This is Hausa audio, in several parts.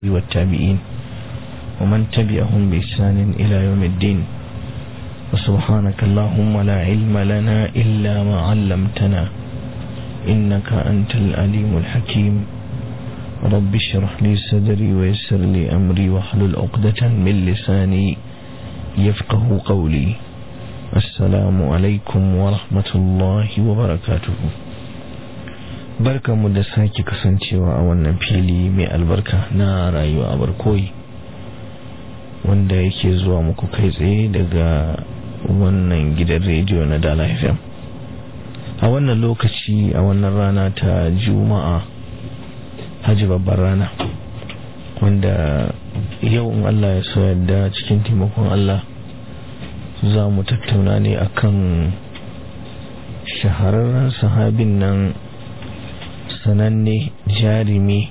والتابعين ومن تبعهم بإحسان إلى يوم الدين وسبحانك اللهم لا علم لنا إلا ما علمتنا إنك أنت الأليم الحكيم رب اشرح لي صدري ويسر لي أمري واحلل عقدة من لساني يفقه قولي السلام عليكم ورحمة الله وبركاته barkanmu da sake kasancewa a wannan fili mai albarka na rayuwa a barkoyi wanda yake zuwa muku kai tsaye daga wannan gidan rediyo na dala fm a wannan lokaci a wannan rana ta juma'a hajji babbar rana wanda yau in allah ya so yadda cikin taimakon allah za mu tattauna ne akan shahararren sahabin nan sananne jarumi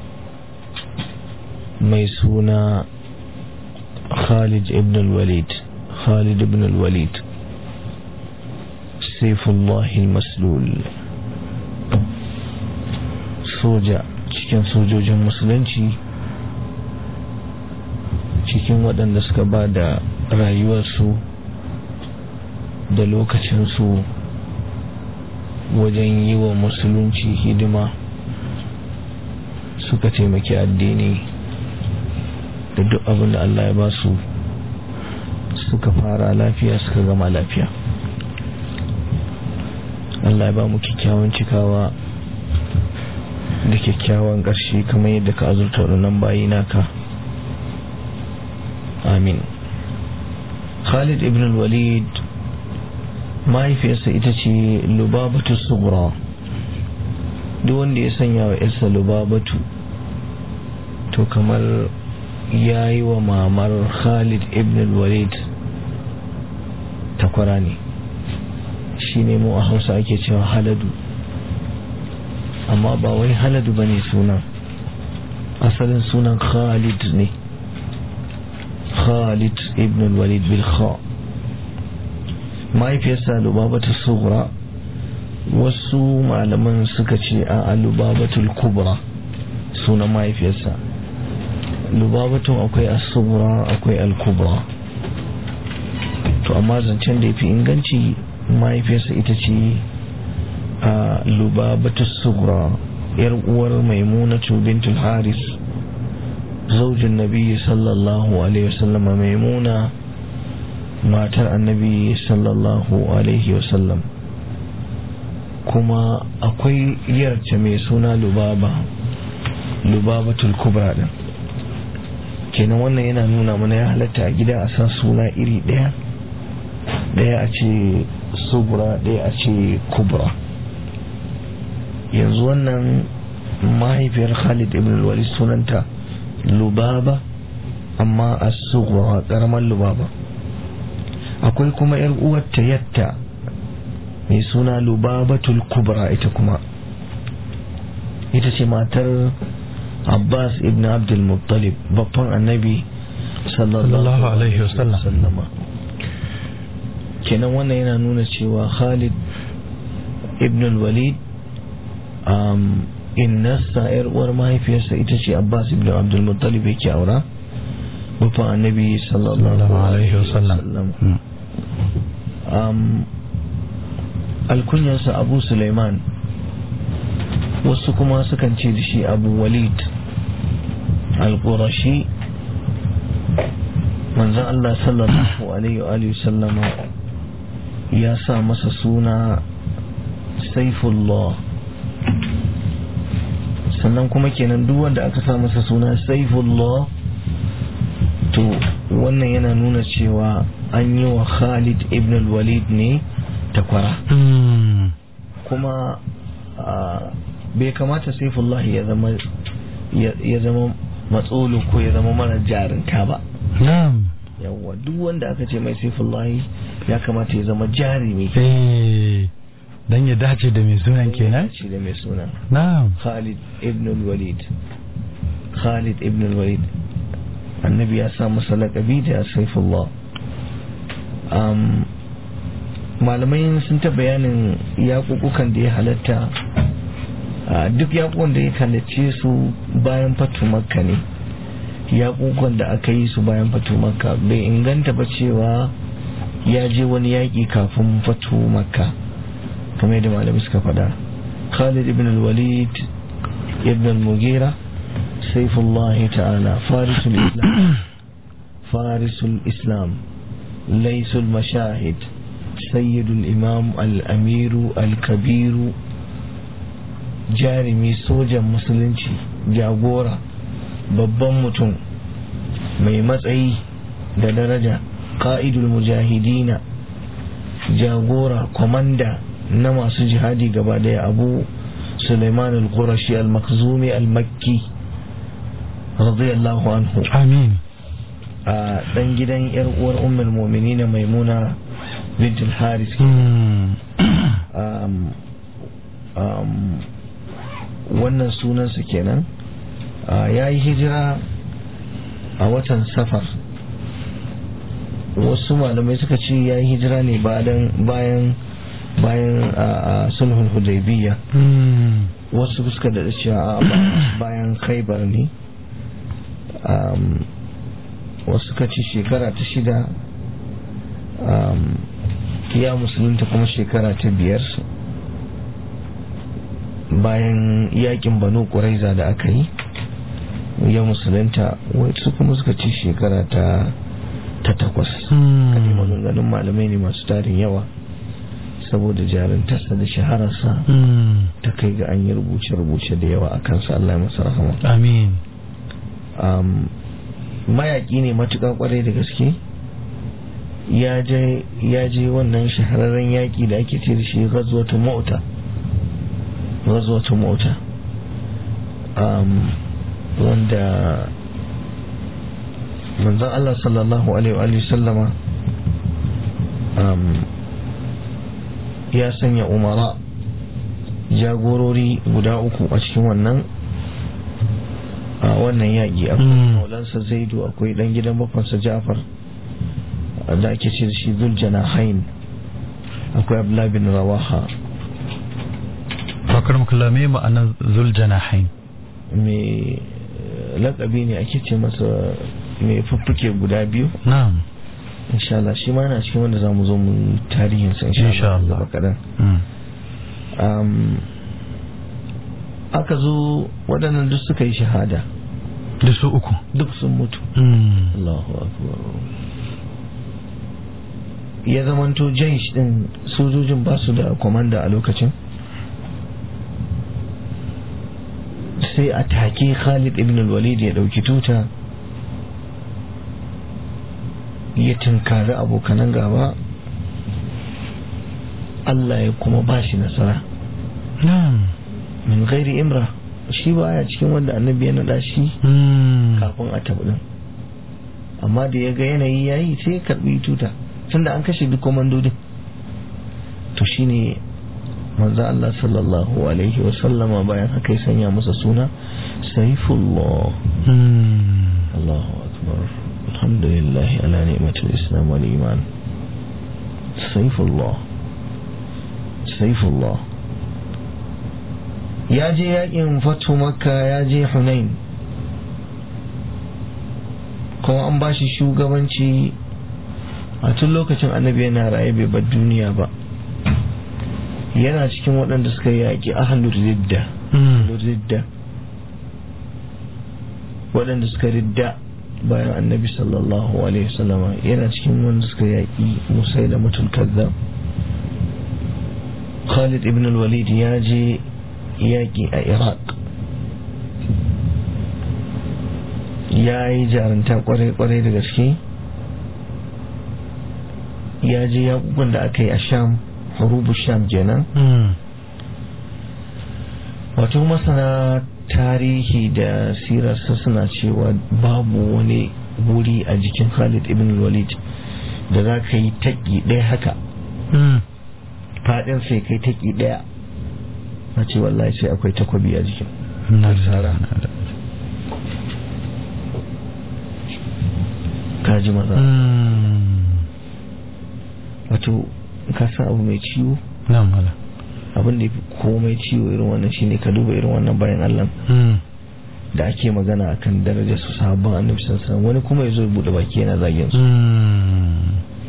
mai suna Khalid ibn al-Walid Khalid ibn al-Walid Saifullah al-Maslul soja cikin sojojin musulunci cikin waɗanda suka ba da rayuwarsu da lokacinsu wajen yi wa musulunci hidima suka taimaki addini da duk abin da Allah ya ba su suka fara lafiya suka gama lafiya Allah ya ba mu kyakkyawan cikawa da kyakkyawan ƙarshe kamar yadda ka azurta waɗannan bayi naka amin Khalid ibn al-Walid mahaifiyarsa ita ce lubabatu sugura duk wanda ya sanya wa yarsa lubabatu to kamar ya yi wa mamar khalid ibn walid takwara ne shi ne mu a hausa ake cewa haladu amma ba wai haladu ba ne sunan asalin sunan khalid ne khalid ibn walid bil kha mahaifiyarsa lubabatu sugura wasu malaman suka ce a lubabatul kubra sunan mahaifiyarsa lubabatun akwai asugura akwai alkubra to amma zancen da ya fi inganci mahaifiyarsa ita ce a lubabatu sugura yar uwar maimunatu bintul haris zaujin nabi sallallahu alaihi wasallama maimuna matar annabi sallallahu alaihi wasallam kuma akwai yarce mai suna lubaba lubabatul kubra din kenan wannan yana nuna mana ya halatta a gida a sa suna iri daya daya a ce sugura daya a ce kubra yanzu wannan mahaifiyar khalid ibn walid sunanta lubaba amma a sugura karamar lubaba akwai kuma yar uwarta yatta mai suna lubabatul kubra ita kuma ita ce matar abbas ibn abdul muttalib babban annabi sallallahu alaihi wasallama kenan wannan yana nuna cewa khalid ibn walid um, innasa yar uwar mahaifiyarsa ita ce abbas ibn abdul muttalib yake aura babban annabi sallallahu alaihi wasallam um, alkunyarsa abu suleiman wasu kuma sukan ce da shi abu walid al-qurashi manzan Allah sallallahu alaihi wa sallama ya sa masa suna saifullah sannan kuma kenan duk wanda aka sa masa suna saifullah to wannan yana nuna cewa an yi wa khalid ibn al-walid ne takwara kuma bai kamata saifullahi ya zama ya zama matsolo ko ya zama mara jarinta ba yawwa duk wanda aka ce mai saifullahi ya kamata ya zama jarumi dan ya dace da mai sunan kenan dace da mai sunan na'am Khalid ibn al-Walid Khalid ibn al-Walid annabi ya sa masa laƙabi da saifullah um, malamai sun ta bayanin yaƙuƙukan da ya halatta duk yaƙuƙan da ya halarce su bayan fatu makka ne yaƙuƙan da aka yi su bayan fatu makka bai inganta ba cewa ya je wani yaƙi kafin fatu makka kamar yadda malami suka faɗa khalid ibn al-walid ibn al-mughira saifullah ta'ala farisul islam farisul islam laisul mashahid sayyidul imam al-amiru al-kabiru jarumi sojan musulunci jagora babban mutum mai matsayi da daraja ƙa'idul mujahidina jagora kwamanda na masu jihadi gaba daya abu suleiman al-qurashi al-makzumi al-makki radiyallahu anhu amin a dan gidan yar uwar ummul mu'minin maimuna bint al-haris wannan sunansa kenan ya yi hijira a watan safar wasu malamai suka ce ya yi hijira ne bayan bayan a sulhun hudaybiya wasu suka da cewa bayan khaibar ne wasu suka ce shekara ta shida ya musulunta kuma shekara ta biyar bayan yakin banu ƙuraiza da aka yi ya musulunta wasu kuma suka ci shekara ta ta takwas kaɗi maganganun malamai ne masu tarin yawa saboda jarintarsa da shahararsa ta kai ga an yi rubuce-rubuce da yawa a kansa Allah ya masa rahama amin mayaƙi ne matuƙa ƙwarai da gaske ya je wannan shahararren yaƙi da ake ce da shi gazuwatu mota gazuwatu mota wanda manzon Allah sallallahu alaihi wa sallama ya sanya umara jagorori guda uku a cikin wannan a wannan yaƙi akwai maulansa zaidu akwai dan gidan bakwansa jafar da ake ce da shi zuljana hain akwai abdullahi bin rawaha fakar mukulame ma'anar zuljana hain mai lakabi ne ake ce masa mai fuffuke guda biyu na'am insha Allah shi ma na cikin wanda za mu zo mu tarihin sa insha Allah gaba kadan aka zo waɗannan duk suka yi shahada duk su uku duk sun mutu Allahu akbar ya zamanto jaish din sojojin ba su da komanda a lokacin sai a take Khalid ibn al-Walid ya dauki tuta ya tunkari abokanan gaba Allah ya kuma ba shi nasara min gairi imra shi ba ya cikin wanda annabi ya naɗa shi kafin a taɓa amma da ya ga yanayi ya yi sai karɓi tuta tunda an kashe duk komandodin to shine manzo Allah sallallahu alaihi wa sallama bayan haka ya sanya masa suna saifullah Allahu akbar alhamdulillah ala ni'matil islam wal iman saifullah saifullah ya je yakin fatu makka ya je hunain kuma an ba shi shugabanci a tun lokacin annabi yana raye bai bar duniya ba yana cikin waɗanda suka yaƙi ahlur ridda ridda waɗanda suka ridda bayan annabi sallallahu alaihi wasallama yana cikin wanda suka yaƙi musai da mutul kazzab khalid ibn al-walid ya je yaƙi a iraq ya yi jaranta kwarai-kwarai da gaske ya je yaƙuƙan da aka yi a sham hurubu sham kenan wato masana tarihi da sirarsa suna cewa babu wani wuri a jikin khalid ibn walid da za ka yi taƙi ɗaya haka faɗin sai kai taƙi ɗaya na ce wallahi sai akwai takwabi a jikin tsara kaji maza wato ka san abu mai ciwo na'am abin da ya fi komai ciwo irin wannan shine ka duba irin wannan bayan Allah da ake magana akan darajar su sahabban annabi sallallahu alaihi wasallam wani kuma yazo ya bude baki yana zagin su Mm.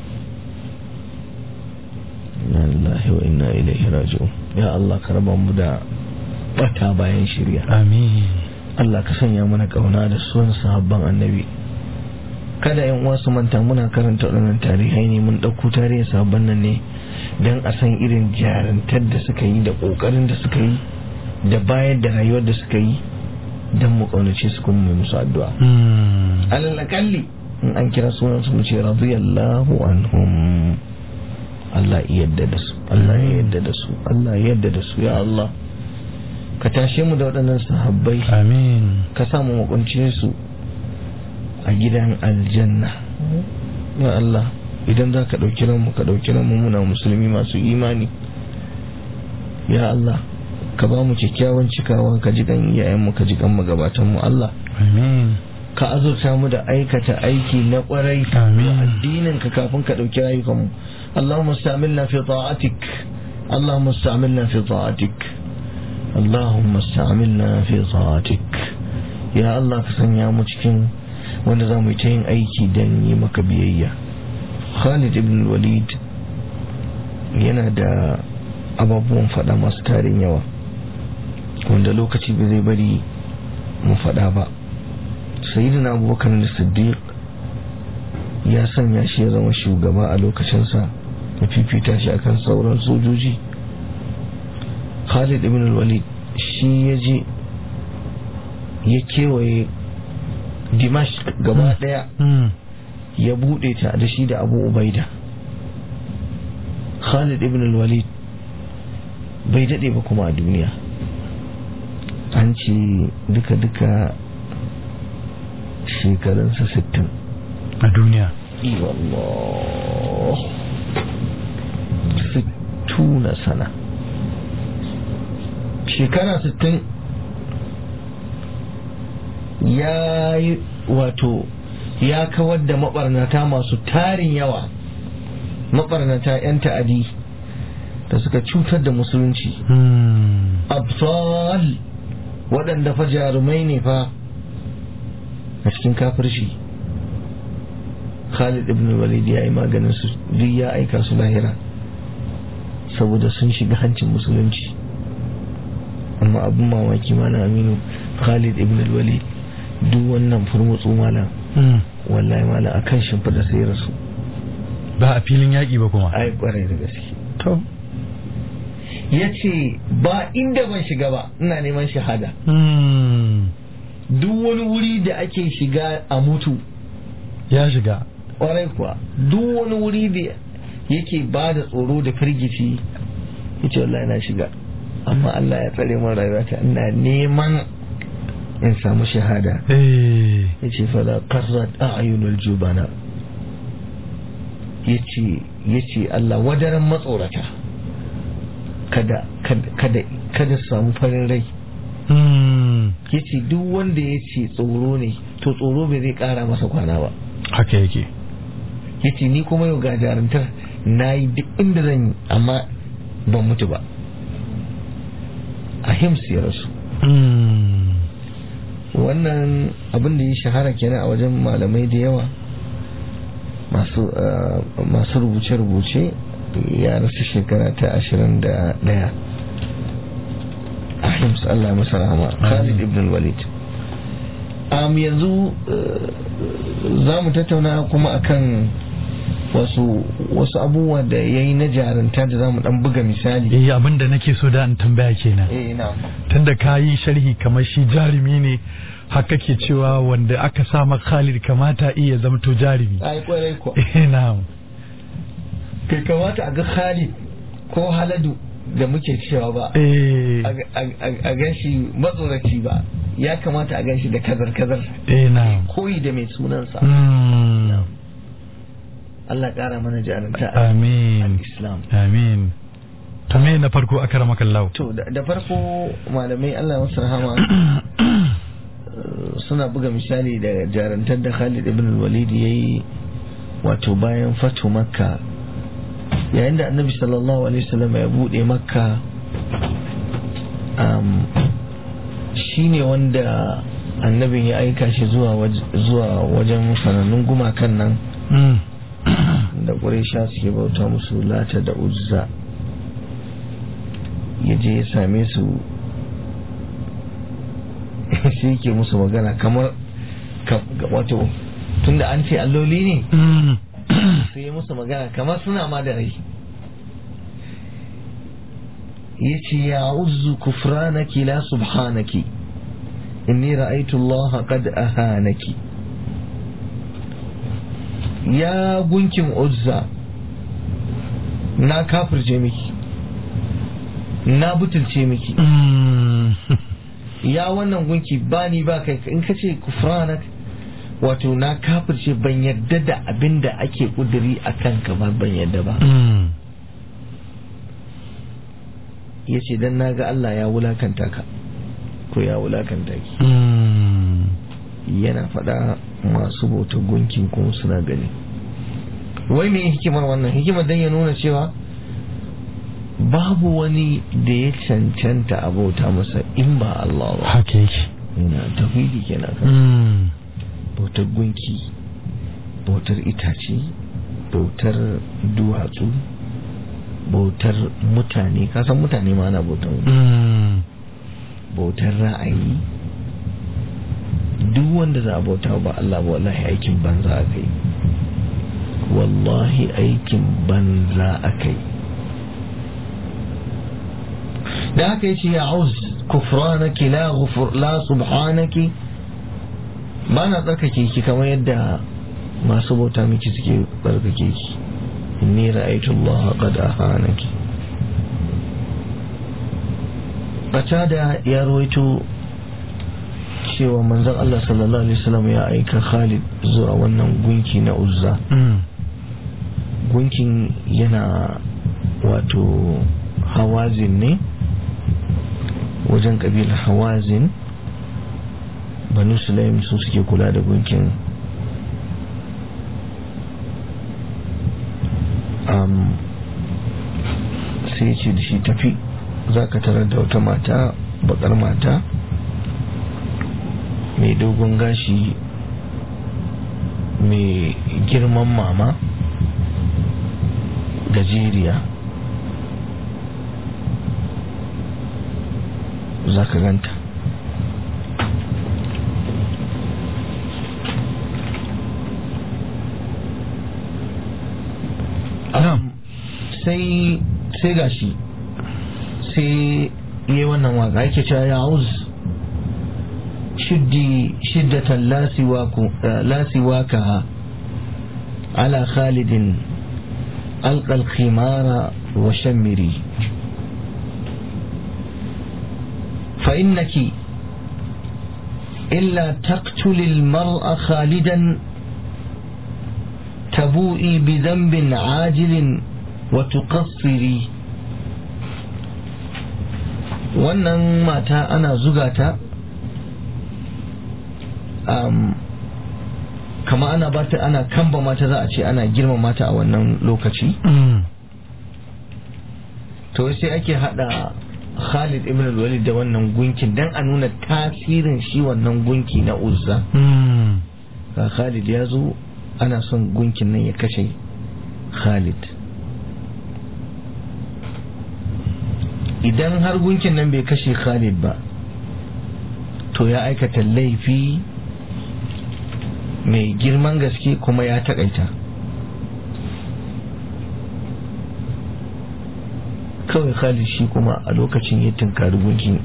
inna lillahi wa inna ilaihi raji'un ya Allah ka raba mu da bata bayan shirya amin Allah ka sanya mana kauna da son sahabban annabi kada yan uwa su manta muna karanta waɗannan tarihai ne mun ɗauko tarihin sahabban nan ne don a san irin jarantar da suka yi da ƙoƙarin da suka yi da bayar da rayuwar da suka yi don mu ƙaunace su kuma mai musu addu'a Mm. alalakalli in an kira sunan su mu ce radiyallahu anhum Allah ya yadda da su Allah ya yadda da su Allah ya yadda da su ya Allah ka tashe mu da waɗannan sahabbai amin ka samu makunce su a gidan aljanna ya Allah idan za ka ɗauki ranmu ka ɗauki ranmu muna musulmi masu imani ya Allah ka ba mu kyakkyawan cikawa ka ji kan iyayenmu ka ji kan magabatanmu Allah amin ka azurta mu da aikata aiki na kwarai Amin. da addinin ka kafin ka ɗauki rayukanmu Allahumma sta'amilna fi ta'atik Allahumma sta'amilna fi ta'atik Allahumma sta'amilna fi ta'atik ya Allah ka sanya mu cikin wanda za mu yi ta yin aiki don yi maka biyayya Khalid ibn Walid yana da ababuwan faɗa masu tarin yawa wanda lokaci ba zai bari mu faɗa ba sayyidina abubakar da siddiq ya sanya shi ya zama shugaba a lokacinsa ya fifita shi akan sauran sojoji khalid ibn walid shi ya je ya kewaye dimashq gaba daya Mm. ya bude ta da shi da abu ubaida khalid ibn walid bai dade ba kuma a duniya an ce duka-duka shekarunsa 60 a duniya wallah sittuna sana shekara sittin ya yi wato ya kawar da mabarnata masu tarin yawa mabarnata 'yan ta'adi da suka cutar da musulunci Mm. absal waɗanda fa jarumai ne fa a cikin kafirci Khalid ibn Walid ya yi maganin su duk ya aika su lahira saboda sun shiga hancin musulunci amma abin mamaki mana aminu Khalid ibn Walid duk wannan furmutsu malam Mm. wallahi malam akan shimfiɗa sai ya rasu ba a filin yaƙi ba kuma ai kwarai da gaske to ya ce ba inda ban shiga ba ina neman shahada Mm. duk wani wuri da ake shiga a mutu ya shiga kwarai kuwa duk wani wuri da yake ba da tsoro da firgici ya ce wallahi na shiga amma Allah ya tsare min rayuwata ina neman in samu shahada eh ya ce fala qarrat a'yunul jubana ya ce ya ce Allah wadaran matsorata kada kada kada kada su samu farin rai Mm. ya ce duk wanda ya ce tsoro ne to tsoro bai zai kara masa kwana ba haka yake ya ce ni kuma yau ga jarumtar na yi duk inda zan yi amma ban mutu ba a hims ya rasu Mm. wannan abin da ya shahara kenan a wajen malamai da yawa masu uh, masu rubuce-rubuce ya rasu shekara ta ashirin da ɗaya a hims Allah ya masa rahama Khalid ibn Walid um, yanzu uh, za mu tattauna kuma akan wasu wasu abubuwa da ya yi na jarunta da za mu dan buga misali eh abin da nake so da in tambaya kenan eh na tunda ka yi sharhi kamar shi jarumi ne haka ke cewa wanda aka sa ma Khalid kamata iya zamto jarumi ai kwarai ko eh na'am kai kamata a ga Khalid ko Haladu da muke cewa ba eh a gan shi matsoraci ba ya kamata a gan shi da kazar-kazar eh na'am koyi da mai sunansa Mm. Allah ƙara mana jarumta a amin Islam amin to me na farko aka rama kallahu to da da farko malamai Allah masu rahama eh, suna buga misali da jarumtar da Khalid ibn Walid ya yi wato bayan fatu makka yayin da annabi sallallahu alaihi wasallam ya bude makka um, shine wanda annabin ya aika shi zuwa wajen sanannun gumakan nan da ƙuraisha suke bauta musu lata da uzza ya je ya same su sai yake musu magana kamar wato tunda an ce alloli ne sai ya musu magana kamar suna ma da rai ya ce ya uzu kufranaki la subhanaki inni ra'aitu Allah qad ahanaki ya gunkin uzza na kafirce miki na butulce miki ya wannan gunki ba ni ba kai in ka ce kufranak wato na kafirce ban yadda da abin da ake kuduri a kanka ba ban yadda ba ya ce don na ga Allah ya wulakanta ka ko ya wulakanta ki yana faɗa masu bautar gunkin kuma suna gani wai me hikimar wannan hikimar don ya nuna cewa babu wani da ya cancanta a bauta masa in ba Allah ba haka yake yana tafidi kenan kan bautar gunki bautar itace bautar duwatsu bautar mutane kasan mutane ma ana bautar bautar ra'ayi duk wanda za a bauta ba Allah ba wallahi aikin banza aka yi wallahi aikin banza aka yi da haka yace ya auz kufranaki la ghufur la subhanaki ba na tsarkake ki kamar yadda masu bauta miki suke tsarkake ki inni ra'aytu Allah qad ahanaki bata da ya rawaito cewa manzon Allah sallallahu alaihi wasallam ya aika Khalid zuwa wannan gunki na Uzza gunkin yana wato hawazin ne wajen kabilar hawazin banu sulaim su suke kula da gunkin sai ce da shi tafi za ka tarar da wata mata bakar mata mai dogon gashi mai girman mama gajeriya za ka ganta sai sai gashi sai yi wannan waka yake cewa ya uz shiddi shiddatan lasiwaka ala khalidin alƙal khimara wa shammiri فإنك إلا تقتل المرء خالدا تبوئي بذنب عاجل وتقصري wannan mata ana zuga ta um, kama ana bata ana kamba mata za a ce ana girma mata a wannan lokaci to sai ake hada Khalid ibn al-Walid da wannan gunkin dan a nuna tasirin shi wannan gunki na Uzza ga Khalid ya zo ana son gunkin nan ya kashe Khalid idan har gunkin nan bai kashe Khalid ba to ya aikata laifi mai girman gaske kuma ya takaita kawai Khalid shi kuma a lokacin ya tunkari gunkin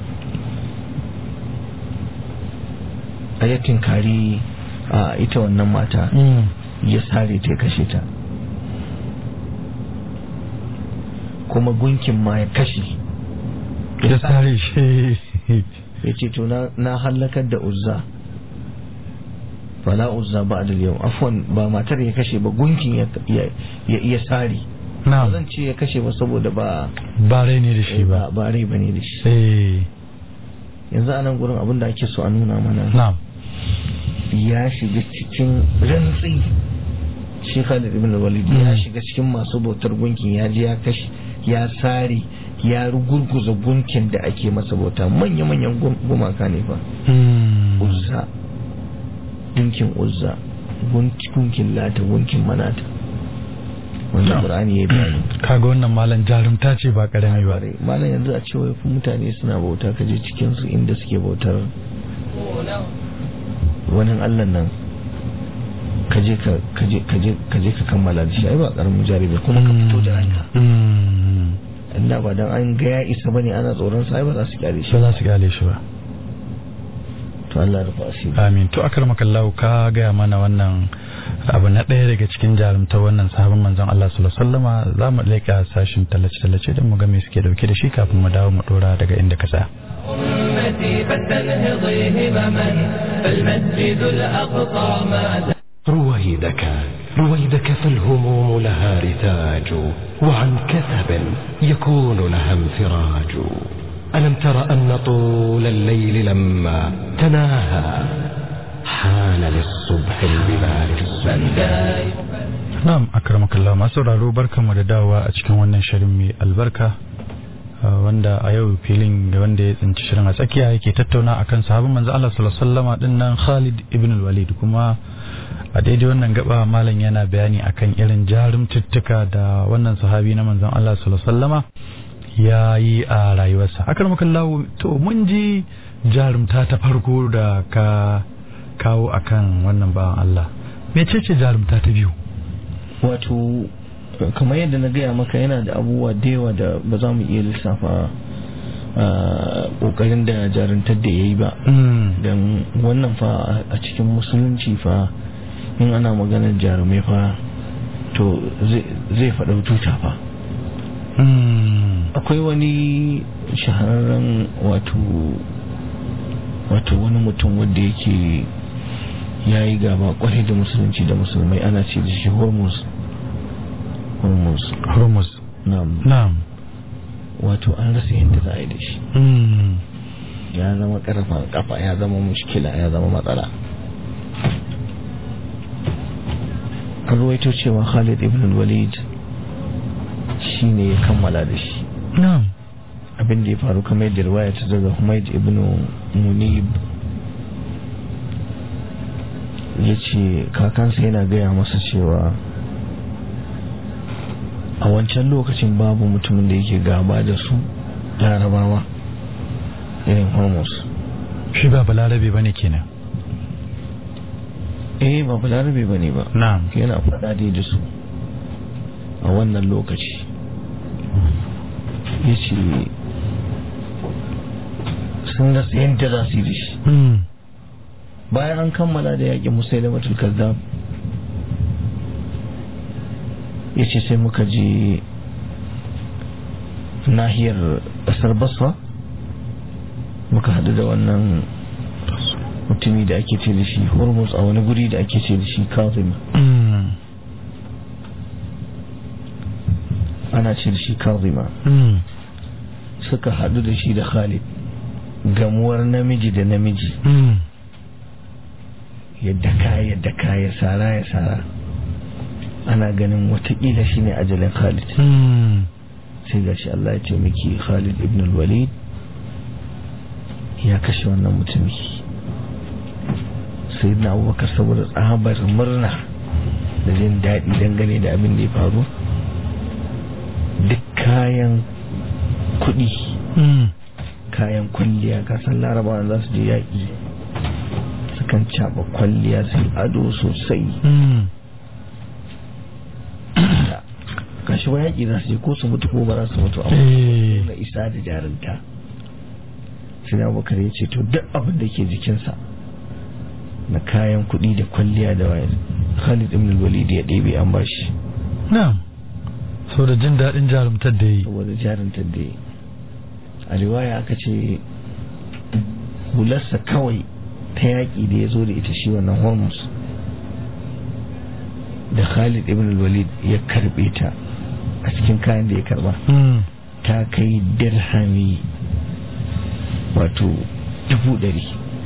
a ya tunkari a ita wannan mata ya sare ta ya kashe ta kuma gunkin ma ya kashe ya sare shi ya ce to na hallakar da uzza fala uzza ba da yau afwan ba matar ya kashe ba gunkin ya sare ba zan ce ya kashe ba saboda ba ba rai ne da shi ba ba rai ba ne da shi eh yanzu a nan gurin abin da ake so a nuna mana na'am ya shiga cikin rantsi shi Khalid ibn Walid ya shiga cikin masu bautar gunkin ya je ya kashe ya sare ya rugurguza gunkin da ake masa bauta manya-manyan gumaka ne fa Mm. uzza gunkin uzza gunkin lata gunkin manata wanda qur'ani ya bayani kaga wannan malam jarumta ce ba karami ba malam yanzu a cewa mutane suna bauta kaje cikin su inda suke bautar wani Allah nan kaje ka kaje kaje kaje ka kammala da shi ai ba karamin jarabe kuma ka fito da ranka Allah ba dan an ga ya isa bane ana tsoron sa ai ba za su kyale shi ba za su kyale shi ba to Allah rufa asiri amin to akramakallahu ka gaya mana wannan abu na ɗaya daga cikin jarumta wannan sahabin manzon Allah sallallahu alaihi wasallama za mu leƙa sashin tallace tallace don mu ga me suke dauke da shi kafin mu dawo mu dora daga inda ka tsaya أمتي فلتنهضي همما فالمسجد الأقصى ما رويدك رويدك فالهموم لها رتاج وعن كثب يكون لها انفراج ألم تر أن طول الليل لما تناهى حان للصبح البلاد السنداء na'am akramakallah masu sauraro barkamu da dawowa a cikin wannan shirin mai albarka uh, wanda a yau filin da wanda ya tsinci shirin a tsakiya yake tattauna akan sahabin manzo Allah sallallahu alaihi wasallama dinnan Khalid ibn al-Walid kuma a daidai wannan gaba malam yana bayani akan irin jarumtuttuka da wannan sahabi na manzon Allah sallallahu alaihi wasallama ya yi a rayuwarsa akramakallah to mun ji jarumta ta farko da ka kawo akan wannan bawan Allah mecece jarumta ta biyu wato kamar yadda na gaya maka yana da abubuwa da yawa da ba za mu iya lissafa kokarin da jaruntar da ya yi ba don wannan fa a cikin musulunci fa in ana maganar jarumai fa to zai faɗa tuta fa akwai wani shahararren wato wato wani mutum wanda yake ya yi gaba kwarai da musulunci da musulmai ana ce da shi hormuz hormuz hormuz na'am na'am wato an rasa yadda za a yi da shi ya zama karfan kafa ya zama mushkila ya zama matsala an ruwaito cewa khalid ibn walid shi ne ya kammala da shi na'am abin da ya faru kamar yadda riwaya ta daga humaid ibn munib ya ce kakansa yana gaya masa cewa a wancan lokacin babu mutumin da yake gaba da su larabawa irin hormuz shi ba balarabe bane kenan eh ba balarabe ba ne ba na'am yana faɗa dai da su a wannan lokaci ya ce sun rasa yadda za su yi da shi bayan an kammala da yaƙin musailamatul kazzab ya ce sai muka je nahiyar ƙasar basra muka haɗu da wannan mutumi da ake ce da shi hormuz a wani guri da ake ce da shi kazim ana ce da shi kazima suka haɗu da shi da khalid gamuwar namiji da namiji yadda ka yadda ka ya sara ya sara ana ganin watakila shi ne ajalin khalid sai ga shi Allah ya ce miki khalid ibn walid ya kashe wannan mutumi sai na abubakar saboda tsabar murna da jin daɗi dangane da abin da ya faru duk kayan kuɗi kayan kwalliya kasan larabawan za su je yaƙi sukan caɓa kwalliya su ado sosai gashi ba yaƙi za su je ko su mutu ko ba za su mutu amma na isa da jarinta sai abubakar ya ce to duk abin da ke jikinsa na kayan kuɗi da kwalliya da waye khalid ibn walid ya ɗebe an bashi na'am so da jin daɗin jarumtar da yi saboda jarumtar da yi a riwaya aka ce hularsa kawai ta yaƙi da ya zo da ita shi wannan hormuz da khalid ibn walid ya karbe ta a cikin kayan da ya karba ta kai dirhami wato dubu ɗari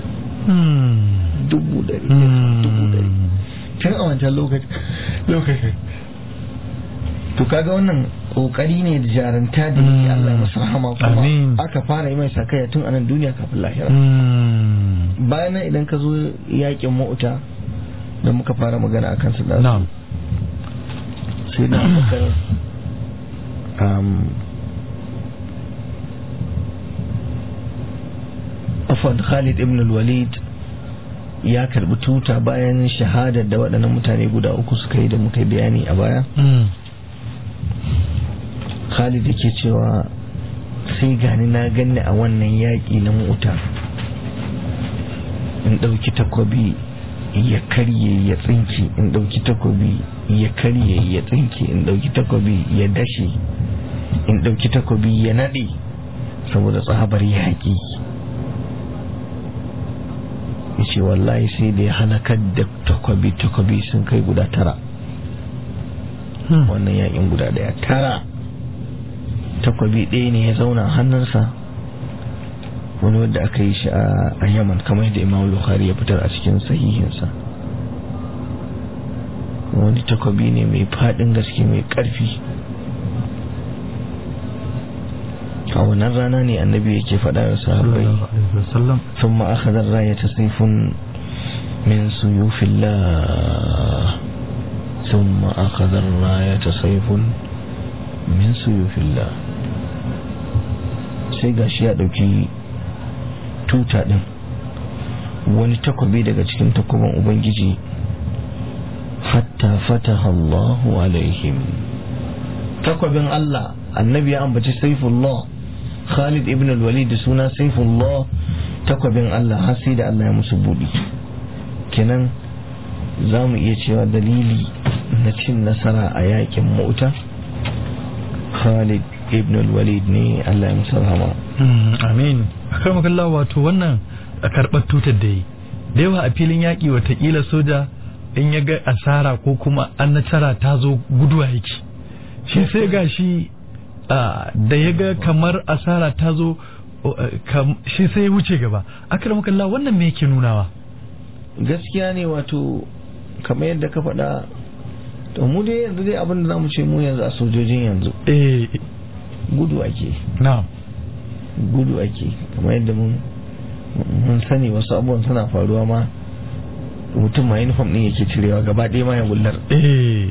dubu ɗari dubu ɗari tun a wancan lokacin to kaga wannan kokari ne da jaranta da yake Allah ya masa rahama kuma Amin. aka fara yi mai sakaya tun anan duniya kafin lahira Mm. bayan nan idan ka zo yakin mauta da muka fara magana a kansu da na'am sai na bakar um, afwan khalid ibn al-walid ya karbi tuta bayan shahadar da waɗannan mutane guda uku suka yi da muka yi bayani a baya Mm. khalid yake cewa sai gani na ganni a wannan yaƙi na mota in ɗauki takobi ya karye ya tsinki in ɗauki takobi ya karye ya tsinki in ɗauki takobi ya dashe in ɗauki takobi ya naɗe saboda tsabar yaƙi ya ce wallahi sai da ya halakar da takobi takobi sun kai guda tara Hmm. wannan yaƙin guda ɗaya tara takwabi ɗaya ne ya zauna a hannunsa wani wadda aka yi shi a a yaman kamar yadda imam bukhari ya fitar a cikin sahihinsa wani takwabi ne mai faɗin gaske mai ƙarfi a wannan rana ne annabi yake faɗa da sahabbai sallallahu alaihi wasallam ثم أخذ الراية سيف من سيوف الله ثم أخذ الراية سيف من سيوف الله sai ga shi ya ɗauki tuta ɗin wani takobi daga cikin takobin ubangiji hatta fataha Allahu alaihim takobin Allah annabi ya ambaci saifullah Khalid ibn al-Walid da suna saifullah takwabin Allah har sai da Allah ya musu buɗi kenan za mu iya cewa dalili na cin nasara a yakin mota Khalid ibn al-Walid ne Allah ya musu rahama Mm, amin akan makalla wato wannan a karɓar tutar da yi da yawa a filin yaƙi watakila soja in ya ga asara ko kuma an nasara ta zo guduwa yake shi sai ga shi ah, da ya ga kamar asara ta zo oh, eh, kam- shi sai ya wuce gaba akan makalla wannan me yake nunawa gaskiya ne wato kamar yadda ka faɗa to mu dai yanzu dai abin da za mu ce mu yanzu a sojojin yanzu eh gudu ake na'am gudu ake kamar yadda mun mun sani wasu abubuwan suna faruwa ma mutum ma uniform ɗin yake cirewa gaba ɗaya ma ya gullar eh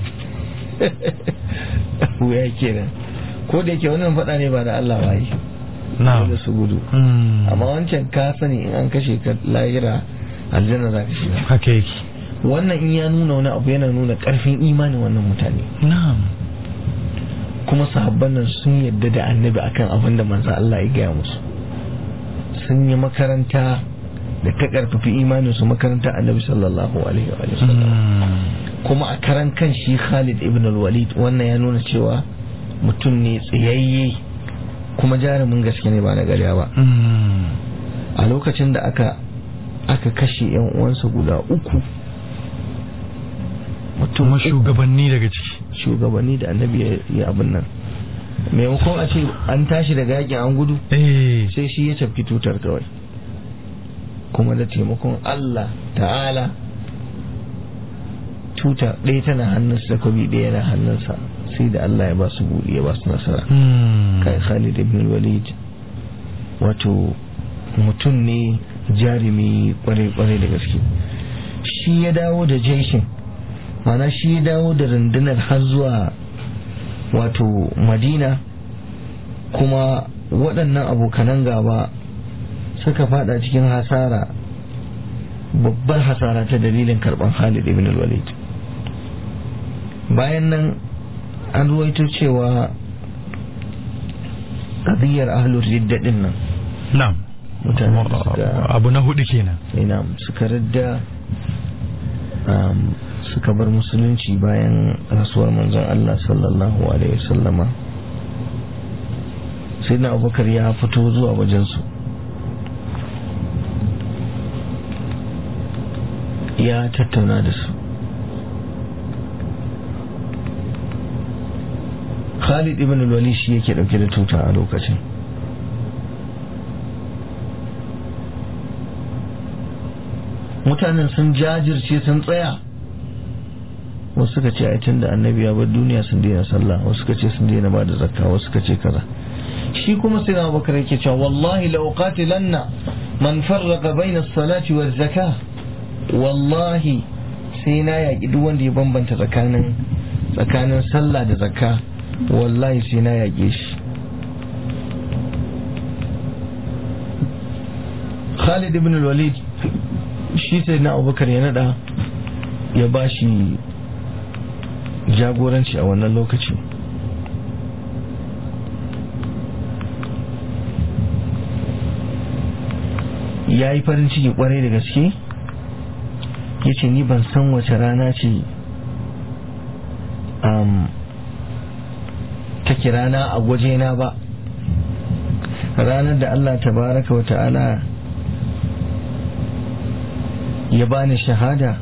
wuya kenan ko da yake wannan faɗa ne ba da Allah ba yi na'am dole su gudu Mm, amma wancan ka sani in an kashe ka lahira aljanna za ka shiga haka yake wannan in ya nuna wani abu yana nuna ƙarfin imanin wannan mutane na'am kuma sahabban nan sun yadda da annabi akan abin da manzo Allah ya gaya musu sun yi makaranta da ta ƙarfafi imanin su makaranta annabi sallallahu alaihi wa sallam Mm, kuma a karan kan shi Khalid ibn al-Walid wannan ya nuna cewa mutum ne tsayayye kuma jarumin gaske ne ba na gariya ba mm, a lokacin da aka aka kashe yan uwansa guda uku mutum kuma uku, shugabanni daga ciki shugabanni da annabi ya yi abin nan maimakon a ce an tashi daga yakin an gudu eh sai shi ya tafki tutar kawai kuma da taimakon Allah ta'ala tuta ɗaya tana hannunsa takobi ɗaya na hannunsa sai da Allah ya ba su buɗe ya ba su nasara Mm, kai Khalid ibn Walid wato mutum ne jarumi kwarai-kwarai da gaske shi ya dawo da jeshin mana shi ya dawo da rundunar har zuwa wato madina kuma waɗannan abokanan gaba suka fada cikin hasara babbar hasara ta dalilin karɓar Khalid ibn Walid bayan nan an ruwaito cewa ƙadiyar ahlur ridda din nan na'am mutane da suka abu na hudu kenan ina suka ridda um, suka bar musulunci bayan rasuwar manzon Allah sallallahu alaihi wasallama sai na abubakar ya fito zuwa wajensu ya tattauna da su Khalid ibn al-Walid shi yake dauke da tuta a lokacin mutanen sun jajirce sun tsaya wasu suka ce aitin da annabi ya bar duniya sun daina sallah wasu suka ce sun daina ba da zakka wasu suka ce kaza shi kuma sai na bakar yake cewa wallahi la uqatilanna man farraqa bayna as-salati waz zakah wallahi sai na yaki duk wanda ya bambanta tsakanin tsakanin sallah da zakka wallahi sai na yake shi Khalid ibn al-Walid shi sai na Abubakar ya nada ya bashi jagoranci a wannan lokaci ya yi farin ciki kwarai da gaske ya ce ni ban san wace rana ce take rana a gwajena ba ranar da Allah tabaraka wa ta'ala ya bani shahada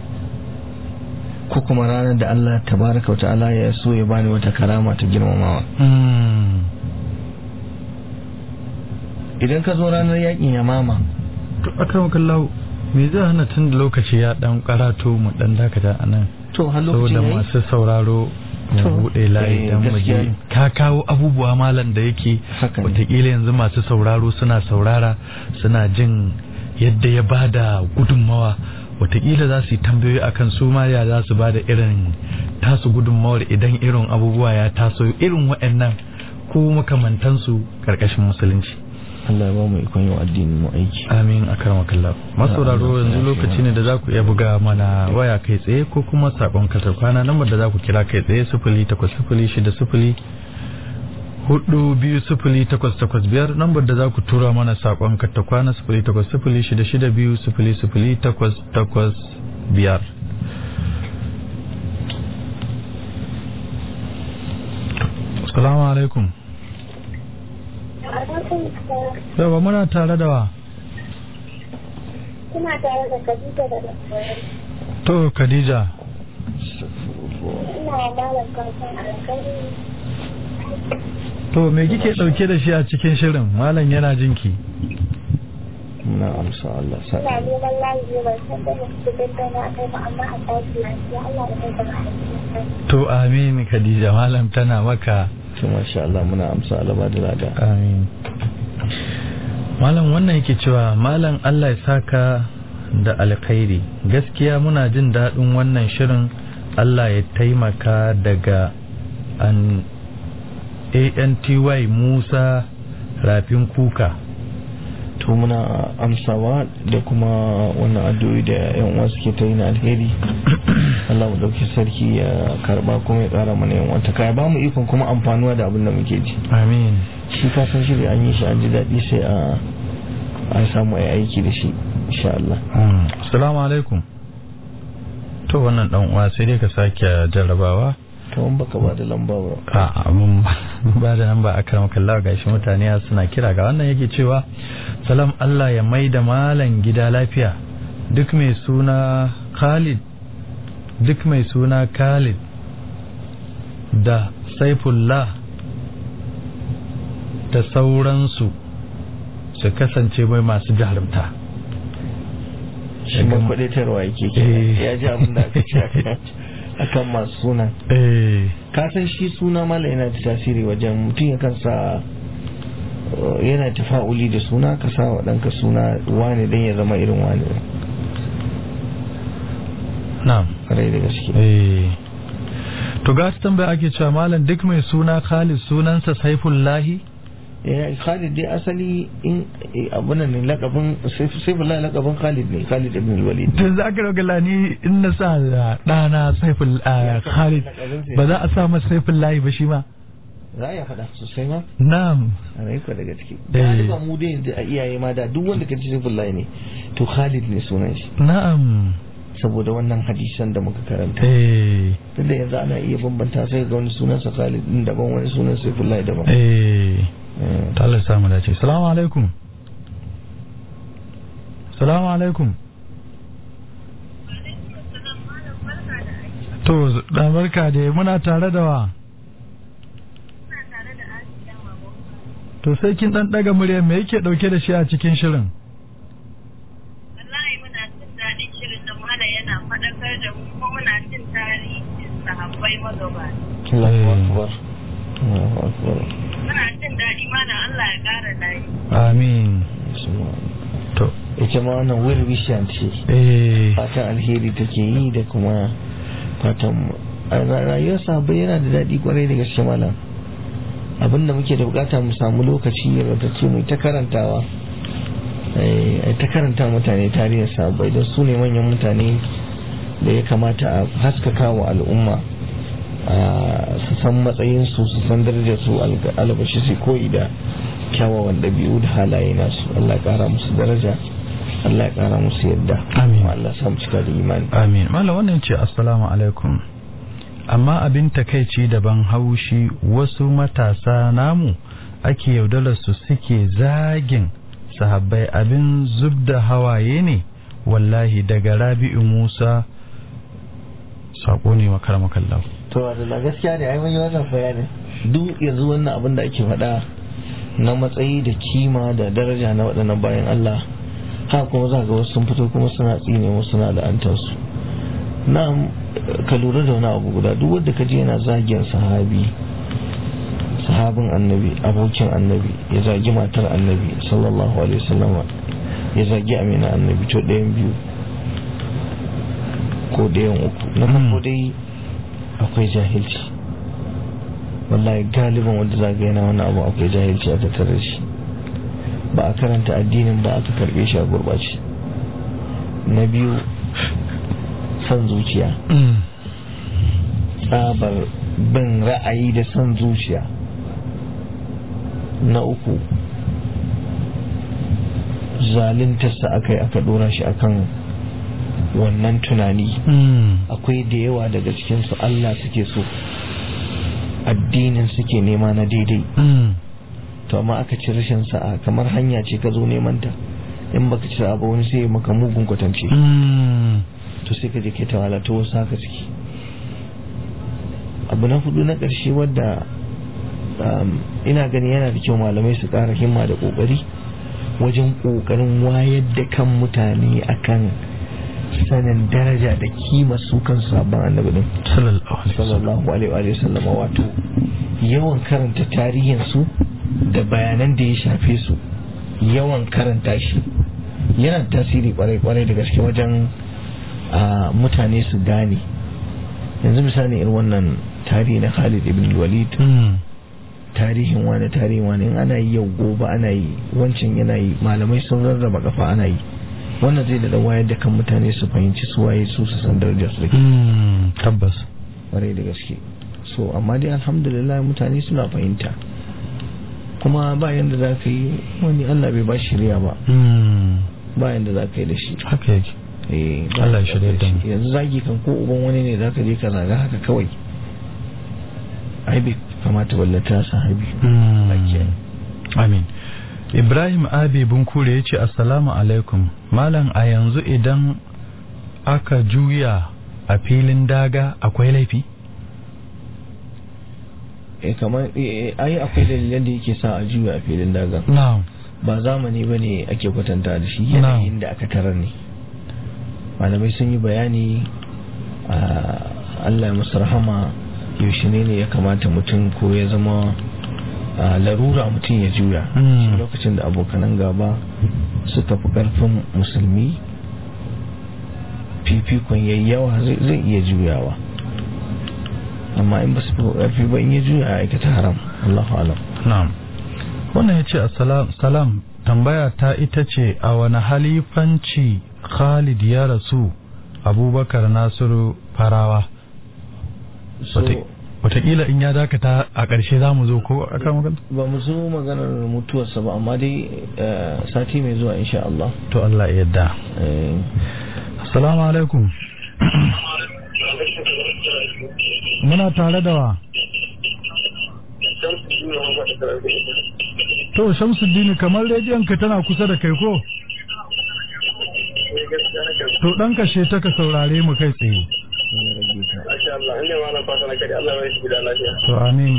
ko kuma ranar da Allah tabaraka wa ta'ala ya so ya bani wata karama ta girmamawa idan ka zo ranar yakin yamama to akan kallahu me zai hana tun da lokaci ya dan karato mu dan dakata anan to har lokacin saboda yayi masu sauraro To, mu bude layi eh, dan mu gaskiya ji ne. ka kawo abubuwa malam da yake Haka ne. wataƙila yanzu masu sauraro suna saurara suna jin yadda ya bada gudunmawa wataƙila za su yi tambayoyi akan su ma ya za su bada irin tasu gudunmawar idan irin abubuwa ya taso irin waɗannan ko makamantansu ƙarƙashin musulunci Allah ya ba mu ikon yin addini mu aiki amin a karmakallah masauraro Allah, yanzu ya lokaci fi ne da za ku iya buga mana waya kai tsaye ko kuma sakon kasar kwana lambar da za ku kira kai tsaye sufuli takwas sufuli shida sufuli hudu biyu sufuli takwas takwas biyar lambar da za ku tura mana sakon kasar kwana sufuli takwas sufuli shida shida biyu sufuli sufuli takwas takwas biyar Assalamu alaikum. Yawa muna tare da wa? Kuna tare da Khadija da Nasara. To Khadija. Ina wa malam kasan alkhairi. To me kike dauke da shi a cikin shirin? Malam yana jinki. muna amsa Allah sa Ina neman layi ne ban san da muke tattauna a kai ba amma a tashi lafiya Allah da kai da mahaifinsa. To amin Khadija malam tana maka. to masha Allah muna amsa Allah ba da lada Amin. Malam wannan yake cewa malam Allah ya saka da alkhairi. Gaskiya muna jin daɗin wannan shirin Allah ya taimaka daga an ANTY Musa Rafin Kuka. to muna amsawa da kuma wannan addu'o'i da yan uwa suke ta yi na alheri Allah mu dauki sarki ya karba kuma ya kara mana yan wanta kai ba mu ikon kuma amfanuwa da abin da muke ji Amin. shi ka san shiri an yi shi an ji daɗi sai a a samu a yi aiki da shi insha Allah Mm. Assalamu alaikum. To wannan dan uwa sai dai ka sake jarrabawa. to in baka ba da lamba ba a mun ba da nan ba a karamar kallawa ga shi mutane suna kira ga wannan yake cewa salam Allah ya mai da malan gida lafiya duk mai suna Khalid duk mai suna Khalid da Saifullah da sauransu su kasance mai masu jarumta shi ma kwadaitarwa yake kenan. ya ji abin da aka ce akan- akan masu suna eh ka san shi suna mala yana da tasiri wajen mutum ya kansa yana tafa'uli da suna ka sa wa ɗanka suna wane don ya zama irin wane na'am ƙwarai da gaske Eh. To ga ta tambaya ake cewa malam duk mai suna Khalid sunansa Saifullahi? ya Khalid dai asali in abunan ne lakabin Saifullah lakabin Khalid ne Khalid ibn Walid To za ka roga ni in na sa da ɗana Saiful ah, Khalid ba za a sa masa Saifullahi ba shi ma? za a iya faɗa sosai ma Na'am. a rai kwa da gaske Eh. galiba mu dai yanzu a iyaye ma da duk wanda ka ci Saifullah ne to Khalid ne sunan shi Na'am. saboda wannan hadisan da muka karanta Eh. tunda yanzu ana iya bambanta sai ga wani sunansa Khalid din daban wani sunan Saifullah daban Eh. Eh. Ta Allah ya samu dace. Salamu alaikum. Salamu alaikum. To, dan barka da muna tare da wa? To sai kin dan daga murya me yake dauke da shi a cikin shirin? Wallahi muna jin daɗin shirin da malam yana faɗakar da mu kuma muna jin tarihi sahabbai magaba. Allahu Eh. akbar Allahu akbar Muna jin daɗi mana Allah ya ƙara layi. amin to ita ma wannan will wishan ce eh fatan alheri take yi da kuma fatan a ra- rayuwar sahabbai yana da daɗi kwarai da gaske malam abinda muke da bukata mu samu lokaci ce mu ta karantawa eh, ai ta karanta mutane tarihin sahabbai don su ne manyan mutane da ya kamata a haskaka wa al'umma a su san matsayinsu su san darajarsu albashi su koyi da kyawawan ɗabi'u da halaye nasu Allah ya ƙara musu daraja Allah ya ƙara musu yadda Amin. Kuma Allah ya sa mu cika da imani amin malam wannan ce assalamu alaikum amma abin takaici daban haushi wasu matasa namu ake yaudarar su suke zagin sahabbai abin zub da hawaye ne wallahi daga rabi'u musa sako ne makaramakallahu to da gaskiya ne ai mun yi wannan bayanin duk yanzu wannan abin da ake faɗa na matsayi da kima da daraja na waɗannan bayan Allah haka kuma za ga wasu sun fito kuma suna tsine wasu suna la'antar su na ka lura da wani abu guda duk wanda ka je yana zagin sahabi sahabin annabi abokin annabi ya zagi matar annabi sallallahu alaihi wasallam ya zagi amina annabi to ɗayan biyu ko ɗayan uku na farko dai akwai jahilci wallahi galiban wanda zaga yana wani abu akwai jahilci a tattare da shi ba a karanta addinin ba aka karbe shi a gurbace na biyu son zuciya tsabar bin ra'ayi da son zuciya na uku zaluntarsa aka yi aka dora shi akan wannan tunani akwai da yawa daga cikinsu Allah suke so addinin suke nema na daidai to amma aka ci rashin sa'a kamar hanya ce ka zo neman ta in baka ci sa'a ba wani sai ya maka mugun kwatance to sai ka je kai ta wala to wasu haka ciki abu na hudu na ƙarshe wadda um, ina gani yana da kyau malamai su ƙara himma da ƙoƙari wajen ƙoƙarin wayar da kan mutane akan sanin daraja da kima su kan sabon annabi din sallallahu alaihi wa sallam wato yawan karanta tarihin su da bayanan da ya shafe su yawan karanta shi yana da tasiri kwarai kwarai da gaske wajen a mutane su gane yanzu misali irin wannan tarihi na Khalid ibn Walid tarihin wani tarihin wani in ana yi yau gobe ana yi wancan yana yi malamai sun rarraba kafa ana yi wannan zai da wayar da kan mutane su fahimci su waye su su san darajar su da tabbas kwarai da gaske so amma dai alhamdulillah mutane suna fahimta kuma ba yanda za ka yi wani Allah bai ba shirya ba ba yanda za ka yi da shi haka yake eh ba Allah ya yanda za ka shirya yi da mu. shi. yanzu zagi kan ko uban wani ne za ka je ka zaga haka kawai ai bai kamata ballata sahabi Lakiya. amin ibrahim abi bunkure ya ce assalamu alaikum malam a yanzu idan aka juya a filin daga akwai laifi eh kamar eh, ai akwai dalilan da yake sa a juya a filin daga na'am ba zamani ba ne ake kwatanta da shi yanayin da aka tarar ne malamai sun yi bayani a allah ya musu rahama yaushe ne ne ya kamata mutum ko ya zama a larura mutum ya juya Mm. Shi lokacin da abokanan gaba suka fi karfin musulmi fifikon yayi yawa zai zai iya juyawa amma in ba su fi karfi ba in ya juya a aikata haram Allahu alam na'am wannan ya ce assalam salam tambaya ta ita ce a wani halifanci khalid ya rasu abubakar nasiru farawa so Wata- watakila in ya dakata a ƙarshe za mu zo ko a kan magana ba mu zo maganar mutuwarsa ba amma dai eh, sati mai zuwa insha Allah to Allah ya yarda Eh, assalamu alaikum muna tare da wa to shamsuddini kamar rediyon ka tana kusa da kai ko to dan kashe ta ka saurare mu kai tsaye ya rage ta. Masha Allah, inda ma na fata na kadi Allah ya shi gida lafiya. to amin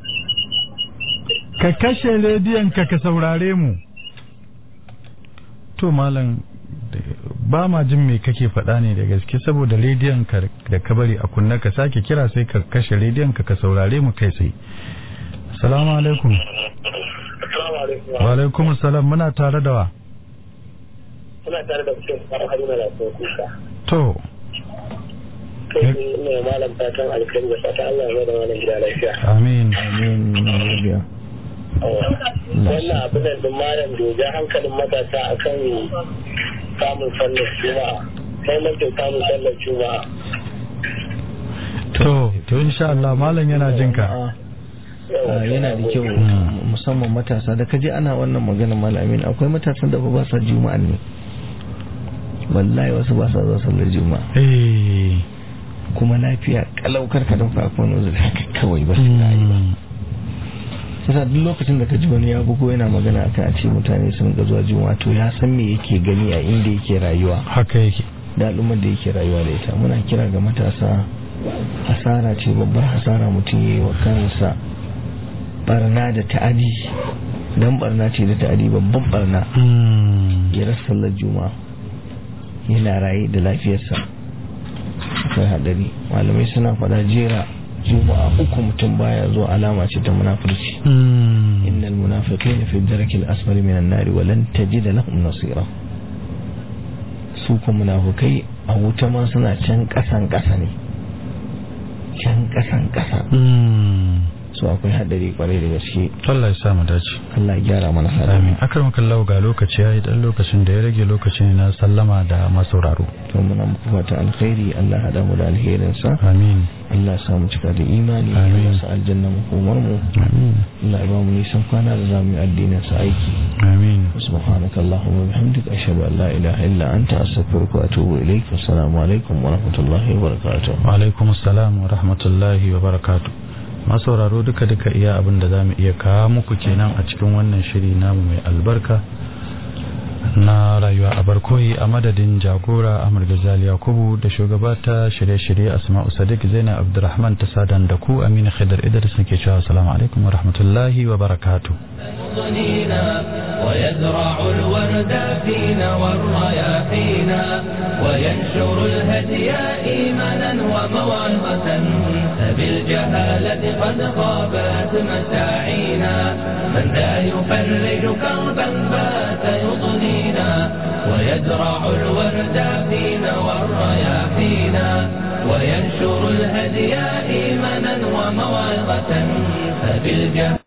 ka kashe rediyon ka ka saurare mu to malam da- ba ma jin me kake faɗa ne da gaske saboda rediyon ka da ka bari a kunna ka sake kira sai ka kashe rediyon ka ka saurare mu kai tsaye assalamu alaikum Assalamu alaikum. wa alaikum assalam muna tare da wa Suna tare da mutum fara haruna da kuma kuka. to Kai ne ina malam fatan alkhairi da fatan Allah ya da wannan gida lafiya. amin amin rabiya Wannan abin da malam da ya hankalin matasa akan samun sallar juma'a. Muhimmancin samun sallar juma'a. to to insha Allah malam yana jin ka Ah, yana da kyau musamman matasa da kaje ana wannan magana malamin akwai matasan da ba sa juma'a ne wallahi wasu ba sa zuwa sallar juma'a eh kuma lafiya kalau karka dauka ko wani uzuri haka kawai ba su da yi ba yasa duk lokacin da ka ji wani ya bugo yana magana akan a ce mutane sun ga zuwa juma'a to ya san me yake gani a inda yake rayuwa haka yake da al'ummar da yake rayuwa da ita muna kira ga matasa hasara ce babbar hasara mutum ya yi wa kansa barna da ta'adi dan barna ce da ta'adi babban barna ya rasa sallar juma'a yana raye da lafiyarsa akwai hadari malamai suna faɗa jera juma'a uku mutum baya zuwa alama ce ta munafurci innal munafiqina fi darakil asfali minan nari wa lan tajida lahum nasira su kuma munafukai a wuta ma suna can kasan kasa ne can kasan kasa su akwai hadari kwarai da gaske Allah ya sa mu dace Allah ya gyara mana amin hali akram kallahu ga lokaci yayi dan lokacin da ya rage lokacin na sallama da masauraro to muna muku fata alkhairi Allah ya hada mu da alherin sa amin Allah ya sa mu cika da imani Amin. Allah ya sa aljanna mu komar mu amin Allah ya ba mu nisan kwana da zamu yi addinin sa aiki amin سبحانك اللهم وبحمدك أشهد أن لا إله إلا أنت أستغفرك وأتوب إليك والسلام عليكم ورحمة الله وبركاته wa alaikum assalam wa rahmatullahi wa barakatuh masauraro duka duka iya abin da zamu iya kawo muku kenan a cikin wannan shiri namu mai albarka na rayuwa a barkoyi a madadin jagora Ahmad Gazali Yakubu da shugabata shirye-shirye Asma'u Sadiq Zainab Abdulrahman ta sadan da ku Aminu Khidr Idris nake cewa assalamu alaikum wa rahmatullahi wa barakatuh يغنينا ويزرع الورد فينا والرياحينا وينشر الهدي إيمانا وموعظة فبالجهالة قد خابت مساعينا من ذا يفرج كربا بات يضنينا ويزرع الورد فينا والرياحينا وينشر الهدي إيمانا وموعظة فبالجهالة